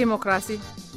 diimokiraasii.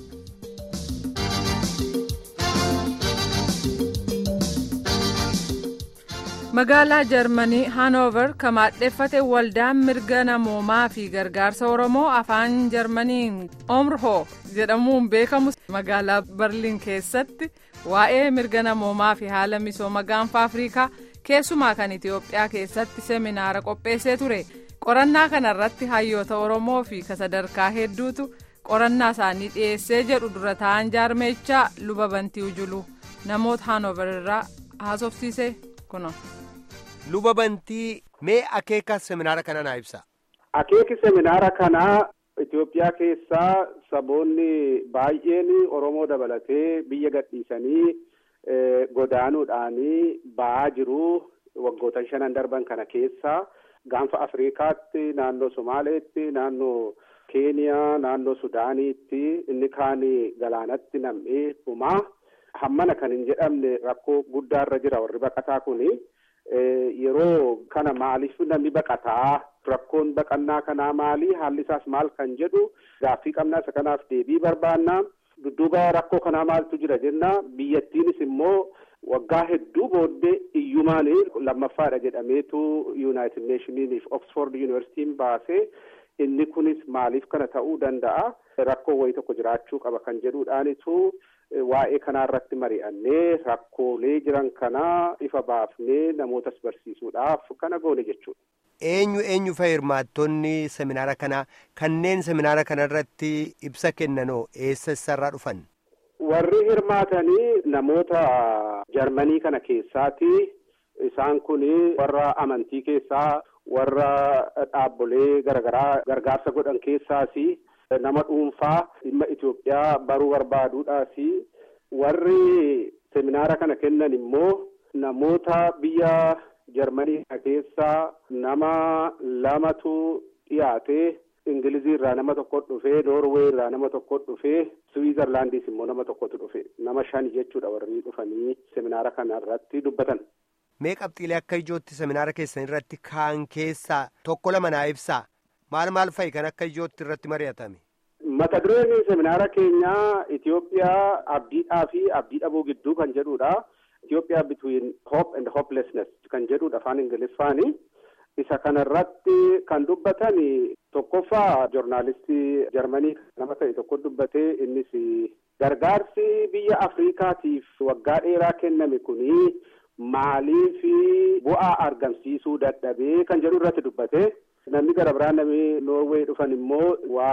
magaalaa jarmanii haanoover kan maadheffate waldaan mirga namoomaa fi gargaarsa oromoo afaan jarmaniin omrhoo jedhamuun beekamu magaalaa barliin keessatti waa'ee mirga namoomaa fi haala misooma gaanfa afriikaa keessumaa kan itiyoophiyaa keessatti seminaara qopheessee ture qorannaa kanarratti hayyoota oromoo fi sadarkaa hedduutu qorannaa isaanii dhiyeessee jedhu dura ta'an jaarmeechaa luba bantii ujulu namoota haanoover irraa haasofsiise kuno. luba bantii mee akeeka seminaara kana naa ibsa. akeeki seminaara kanaa Itoophiyaa keessaa saboonni baay'een Oromoo dabalatee biyya gadhiisanii godaanuudhaanii ba'aa jiru waggoota shanan darban kana keessa gaanfa Afriikaatti naannoo Somaaleetti naannoo Keeniyaa naannoo Sudaaniitti inni kaan galaanatti nam'ee dhumaa hammana kan hin jedhamne rakkoo guddaarra jira warri baqataa kuni. yeroo kana maaliif namni baqataa rakkoon baqannaa kanaa maali haalli isaas maal kan jedhu gaaffii qabnaa isa kanaaf deebii barbaanna dudduuba rakkoo kanaa maaltu jira jenna biyyattiinis immoo waggaa hedduu booddee iyyumaan lammaffaadha jedhameetu yuunaayitid neeshiniiniif oksford yuunivarsiitiin baasee inni kunis maaliif kana ta'uu danda'a rakkoo wayii tokko jiraachuu qaba kan jedhuudhaanitu waa'ee kanaa irratti mari'annee rakkoolee jiran kanaa ifa baafnee namootas barsiisuudhaaf kana goone jechuudha. Eenyu eenyu fa'a hirmaattonni seminaara kanaa kanneen seminaara kana irratti ibsa kennanoo eessa isarraa dhufan? Warri hirmaatanii namoota Jarmanii kana keessaati. Isaan kun warra amantii keessaa warra dhaabbolee garaagaraa gargaarsa godhan keessaasi. nama dhuunfaa dhimma Itoophiyaa baruu barbaaduudhaas warri seminaara kana kennan immoo namoota biyya Jarmanii kana keessaa nama lamatu dhiyaate Ingilizii irraa nama tokko dhufee Noorwee irraa nama tokko dhufee Siwiizerlaandiis immoo nama tokkotu dhufe nama shan jechuudha warri dhufanii seminaara kana irratti dubbatan. Mee qabxiilee akka ijootti seminaara keessan irratti kaan keessaa tokko lama naa ibsaa. maal maal fa'i kan akka ijootti irratti mari'atame. Mata dureen seminaara keenyaa Itoophiyaa abdiidhaa fi abdii dhabuu gidduu kan jedhudha. Itoophiyaa between hope and hopelessness kan jedhudha afaan Ingiliffaani. Isa kanarratti kan dubbatan tokkoffaa joornaalistii Jarmanii nama ta'e tokko dubbatee innis gargaarsi biyya Afriikaatiif waggaa dheeraa kenname kuni maaliif bu'aa argamsiisuu dadhabee kan jedhu irratti dubbate. Namni gara biraan namni Noorwee dhufan immoo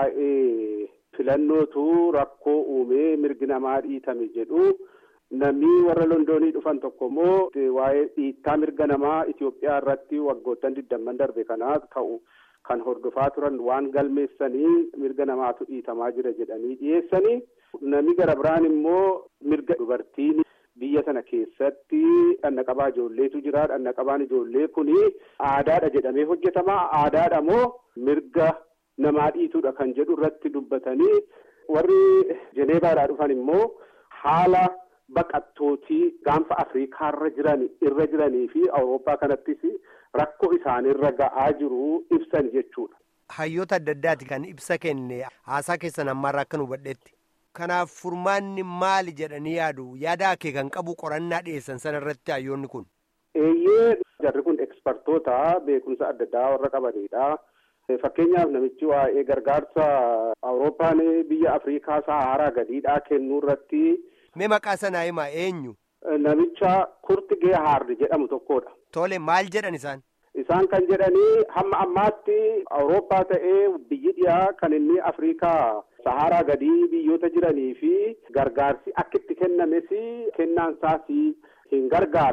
waa'ee filannootu rakkoo uumee mirgi namaa dhiitame jedhu. Namni warra Londoonii dhufan tokko immoo waa'ee dhiittaa mirga namaa Itoophiyaa irratti waggoottan digdamman darbe kanaa ka'u kan hordofaa turan waan galmeessanii mirga namaatu dhiitamaa jira jedhanii dhiyeessanii. Namni gara biraan immoo mirga dubartiin. Biyya sana keessatti dhanna qabaa ijoolleetu jira. Dhanna qabaan ijoollee kuni aadaadha jedhamee hojjetama. Aadaadha moo mirga namaa dhiituudha kan jedhu irratti dubbatanii warri Jeneevaadhaa dhufan immoo haala baqattootii gaanfa Afriikaarra jiran irra jiranii fi Awurooppaa kanattis rakkoo isaanirra ga'aa jiru ibsan jechuudha. Hayyoota adda addaati kan ibsa kenne haasaa keessan ammaarraa akka nu hubadhetti. Kanaaf furmaanni maali jedhanii yaadu yaada akee kan qabu qorannaa dhiyeessan sana irratti hayyoonni kun. Eeyyee jarri kun ekspertoota beekumsa adda addaa warra qabanidha. Fakkeenyaaf namichi waa'ee gargaarsa Awurooppaan biyya Afriikaa Saharaa gadiidhaa kennuu irratti. Mee maqaa sanaa himaa eenyu? Namicha Kurt Geehaard jedhamu tokkodha. Tole maal jedhan isaan? Isaan kan jedhanii hamma ammaatti Awurooppaa ta'ee biyyi dhiyaa kan inni Afriikaa Saharaa gadii biyyoota jiranii fi gargaarsi akka itti kennames kennaan isaas hin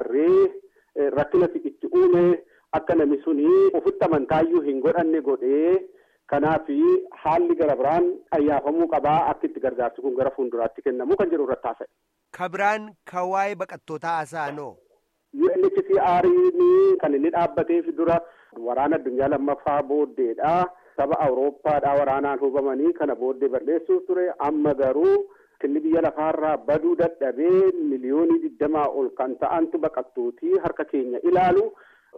gargaarree rakkina itti uume akka namni suni ofitti amantaayyuu hin godhanne godhee kanaaf haalli gara biraan ayyaafamuu qabaa akka itti gargaarsi kun gara fuulduraatti kennamu kan jedhu irratti haasa'e. Ka biraan kan waa'ee baqattootaa haasa'anoo. UNHCR kan inni dhaabbateef dura waraana addunyaa lammaffaa booddeedha. Saba Awurooppaadhaa waraanaan hubamanii kana booddee balleessuuf ture. Amma garuu inni biyya lafaarraa baduu dadhabee miliyoonii digdamaa ol kan ta'antu baqattootii harka keenya ilaalu.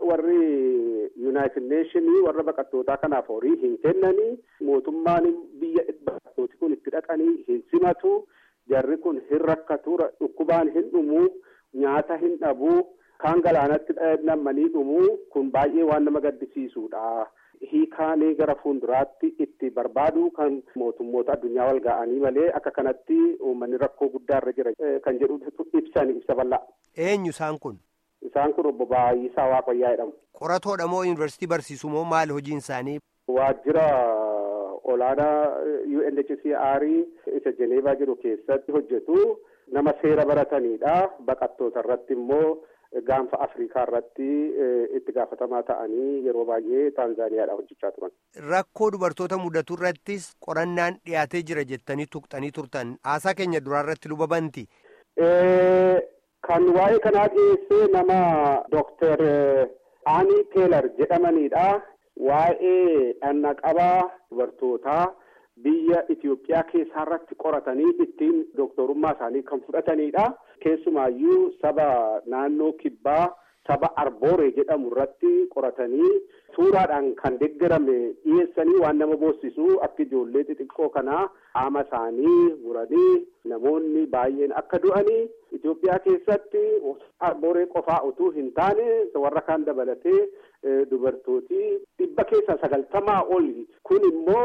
Warri Yuunaayitid Neeshinii warra baqattootaa kanaaf horii hin kennanii mootummaan biyya dubartooti kun itti dhaqanii hin simatu jarri kun hin rakkatu dhukkubaan hin dhumuu nyaata hin dhabuu kaan galaanatti nammanii dhumuu kun baay'ee waan nama gaddisiisuudha. hiikaanii gara fuulduraatti itti barbaadu kan mootummoota addunyaa wal ga'anii malee akka kanatti uummanni rakkoo guddaarra jira kan jedhu ibsan ibsa bal'aa. Eenyu isaan kun? Isaan kun obbo Baay'isaa Waaqayyaa jedhamu. Qoratoodha moo yuunivarsiitii barsiisu moo maali hojiin isaanii? Waajjira olaanaa UNHCR isa Jeneevaa jiru keessatti hojjetu nama seera baratanidha. Baqattoota irratti immoo gaanfa Afrikaa irratti itti gaafatamaa ta'anii yeroo baay'ee Taanzaaniyaadha hojjechaa turan. Rakkoo dubartoota mudatu irrattis qorannaan dhiyaatee jira jettanii tuqxanii turtan haasaa keenya duraa irratti luba banti. Kan waa'ee kanaa dhiyeessee nama Dooktar Aanii Teelar jedhamanidha. Waa'ee dhannaqabaa dubartootaa biyya Itoophiyaa keessaa irratti qoratanii ittiin dooktorummaa isaanii kan fudhatanidha. Keessumaayyuu saba naannoo kibbaa saba arbooree jedhamu irratti qoratanii suuraadhaan kan deeggarame dhiyeessanii waan nama boosisu akka ijoollee xixiqqoo kanaa qaama isaanii muranii namoonni baay'een akka du'anii Itoophiyaa keessatti arbooree qofaa utuu hin taane warra kaan dabalatee dubartooti dhibba keessaa sagaltamaa oli kun immoo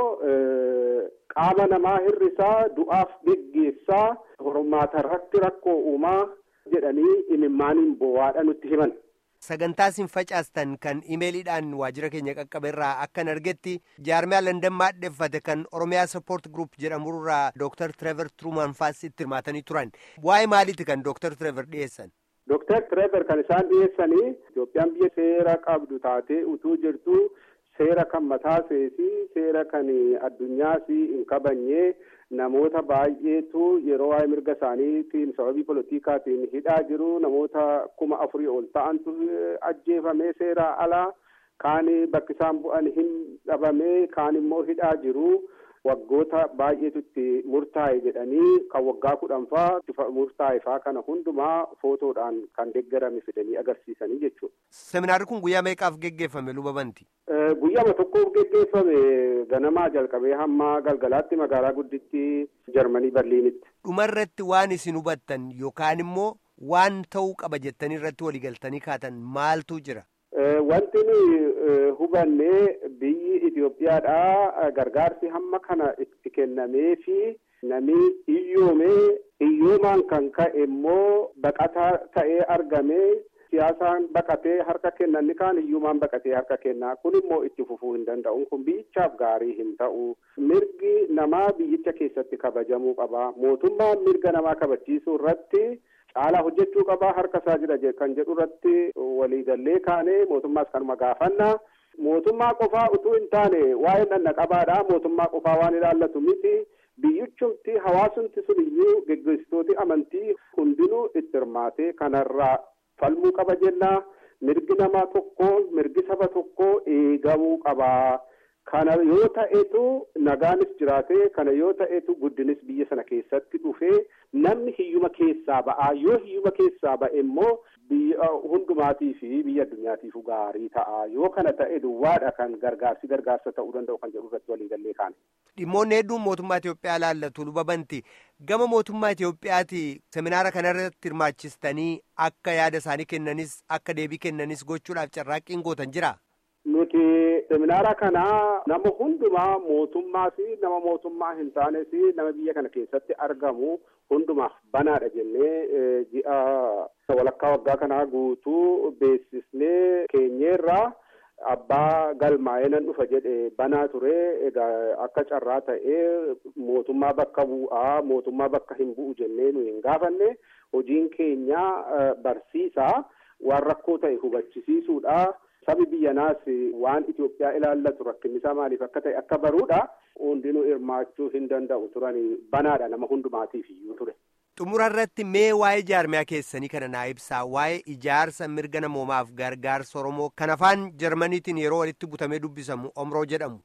qaama namaa hir'isaa du'aaf geggeessaa hormaata irratti rakkoo uumaa jedhanii imimmaaniin boo'aadha nutti himan. Sagantaa isin facaastan kan imeeliidhaan waajjira keenya qaqqabe irraa akkan argetti jaarmiyaa Landan maadheffate kan Oromiyaa Sappoort Group jedhamurraa Dooktar Tireever Truumaan faas itti hirmaatanii turan. Waa'ee maaliiti kan Dooktar Tireever dhiyeessan? Dooktar Tireever kan isaan dhiyeessanii Itoophiyaan biyya seera qabdu taatee utuu jirtu seera kan mataa seesii seera kan addunyaas hin kabanyee namoota baay'eetu yeroo waa'ee mirga isaaniitiin sababii politikaatiin hidhaa jiru namoota kuma afurii ol ta'antu ajjeefamee seeraa alaa kaan bakki isaan bu'an hin dhabamee kaan immoo hidhaa jiru waggoota baay'eetu itti murtaa'e jedhanii kan waggaa kudhanfaa murtaa'e faa kana hundumaa footoodhaan kan deeggarame fidanii agarsiisanii jechuudha. Seminaarri kun guyyaa meeqaaf geggeeffame luba banti? Guyyaama tokkoof geggeeffame ganamaa jalqabee hamma galgalaatti magaalaa gudditti Jarmanii Berliinitti. Dhumarratti waan isin hubattan yookaan immoo waan ta'uu qaba jettanii irratti waliigaltanii kaatan maaltu jira? Wanti nuyi hubannee biyyi Itoophiyaadhaa gargaarsi hamma kana itti kennamee fi namni iyyoomee iyyoomaan kan ka'e immoo baqataa ta'ee argamee siyaasaan baqatee harka kennanni kaan iyyumaan baqatee harka kennaa kun immoo itti fufuu hin danda'u kun biyyichaaf gaarii hin ta'u mirgi namaa biyyicha keessatti kabajamuu qaba mootummaan mirga namaa kabachiisuu irratti caalaa hojjechuu qabaa harka isaa jira kan jedhu irratti waliigallee kaanee mootummaas kanuma gaafanna mootummaa qofaa utuu hin taane waa'ee dhannaqabaadha mootummaa qofaa waan ilaallatu miti biyyichumti hawaasumti sun iyyuu geggeessitooti amantii hundinuu itti hirmaatee kanarraa falmuu qaba jenna mirgi namaa tokko mirgi saba tokko eegamuu qaba kana yoo ta'etu nagaanis jiraate kana yoo ta'etu guddinis biyya sana keessatti dhufee namni hiyyuma keessaa ba'aa yoo hiyyuma keessaa ba'e immoo biyya hundumaatii fi biyya addunyaatiif gaarii ta'a yoo kana ta'e duwwaadha kan gargaarsi gargaarsa ta'uu danda'u kan jedhu irratti waliigallee kaane. Dhimmoonni hedduun mootummaa Itoophiyaa ilaallatu luba banti gama mootummaa Itoophiyaati seminaara kanarratti hirmaachistanii akka yaada isaanii kennanis akka deebii kennanis gochuudhaaf carraaqqiin gootan jira. Nuti seminaara kana nama hundumaa mootummaa fi nama mootummaa hin taanes nama biyya kana keessatti argamu hundumaaf banaadha jennee ji'a walakkaa waggaa kanaa guutuu beeksisnee keenyeerraa abbaa galmaa'ee nan dhufa jedhe banaa ture egaa akka carraa ta'ee mootummaa bakka bu'aa mootummaa bakka hin bu'u jennee nu hin gaafanne hojiin keenya barsiisaa waan rakkoo ta'e hubachisiisuudha. sabi biyyanaas waan Itoophiyaa ilaallatu rakkinnisaa maaliif akka ta'e akka baruudha hundinuu hirmaachuu hin danda'u turanii banaadha nama hundumaatiif iyyuu ture. Xumura irratti mee waa'ee jaarmiyaa keessanii kana naa ibsaa waa'ee ijaarsa mirga namoomaaf gargaarsa Oromoo kan afaan Jarmaniitiin yeroo walitti butamee dubbisamu Omroo jedhamu.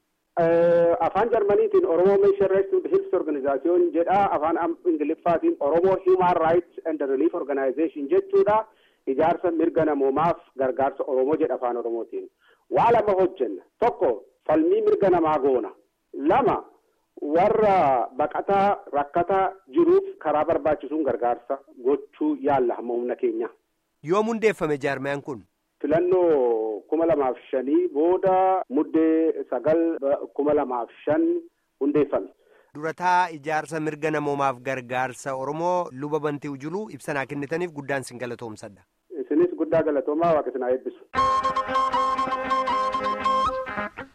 Afaan Jarmaniitiin Oromoo Meeshaa Rights Hills Organization jedha afaan Ingiliffaatiin Oromoo Human Rights and Relief Organization jechuudha. ijaarsa mirga namoomaaf gargaarsa Oromoo jedha afaan Oromootiin. Waa lama hojjenna. Tokko falmii mirga namaa goona. Lama warra baqataa rakkataa jiruuf karaa barbaachisuun gargaarsa gochuu yaalla hamma humna keenya. Yoom hundeeffame jaarmiyaan kun? Filannoo kuma lamaaf shanii booda muddee sagal kuma lamaaf shan hundeeffame. Durataa ijaarsa mirga namoomaaf gargaarsa Oromoo luba bantii ujuluu ibsanaa kennitaniif guddaan sin galatoomsadha. Isinis guddaa galatoomaa waaqa isin haa eebbisu.